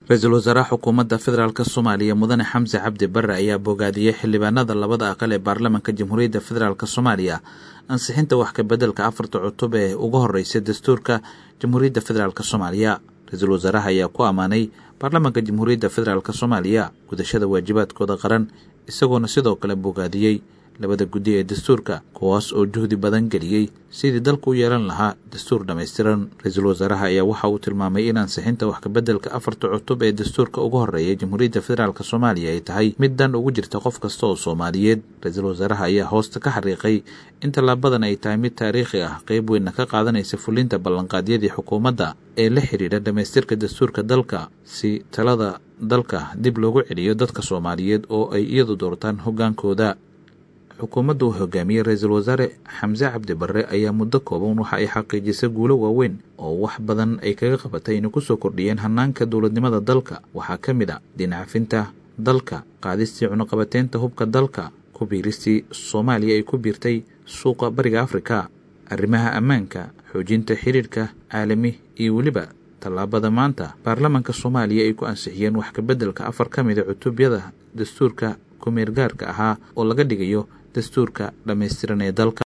ra-iisul wasaaraha xukuumadda federaalk soomaaliya mudane xamse cabdi barre ayaa bogaadiyey xildhibaanada labada aqal ee baarlamaanka jamhuuriyadda federaalk soomaaliya ansixinta wax kabeddelka afarta cutub ee ugu horreysay dastuurka jamhuuriyadda federaalk soomaaliya ra-iisul wasaaraha ayaa ku ammaanay baarlamaanka jamhuuriyadda federaalk soomaaliya gudashada waajibaadkooda qaran isagoona sidoo kale bogaadiyey labada guddi ee dastuurka kuwaas oo juhdi badan geliyey sidii dalku u yeelan lahaa dastuur dhammaystiran ra-iisul wasaaraha ayaa waxa uu tilmaamay in ansixinta wax kabeddelka afarta cutub ee dastuurka ugu horreeya jamhuuriyadda federaalk soomaaliya ay tahay mid dan ugu jirta qof kasta oo soomaaliyeed ra-iisul wasaaraha ayaa hoosta ka xariiqay in tallaabadan ay tahay mid taariikhi ah qeyb weynna ka qaadanaysa fulinta ballanqaadyadii xukuumadda ee la xidhiidha dhammaystirka dastuurka dalka si talada dalka dib loogu celiyo dadka soomaaliyeed oo ay iyadu doortaan hoggaankooda xukuumadda uu hogaamiyey ra-iisul wasaare xamse cabdi barre ayaa muddo kooban waxa ay xaqiijisay guulo waaweyn oo wax badan ay kaga qabatay inay kusoo kordhiyeen hanaanka dowladnimada dalka waxaa ka mid a dhinacafinta dalka qaadistii cunuqabateynta hubka dalka ku biiristii soomaaliya ay ku biirtay suuqa bariga afrika arrimaha ammaanka xoojinta xiriirka caalami iyo weliba tallaabada maanta baarlamaanka soomaaliya ay ku ansixiyeen wax kabeddelka afar ka mida cutubyada dastuurka kumeergaarka ahaa oo laga dhigayo dastuurka dhammaystiran ee dalka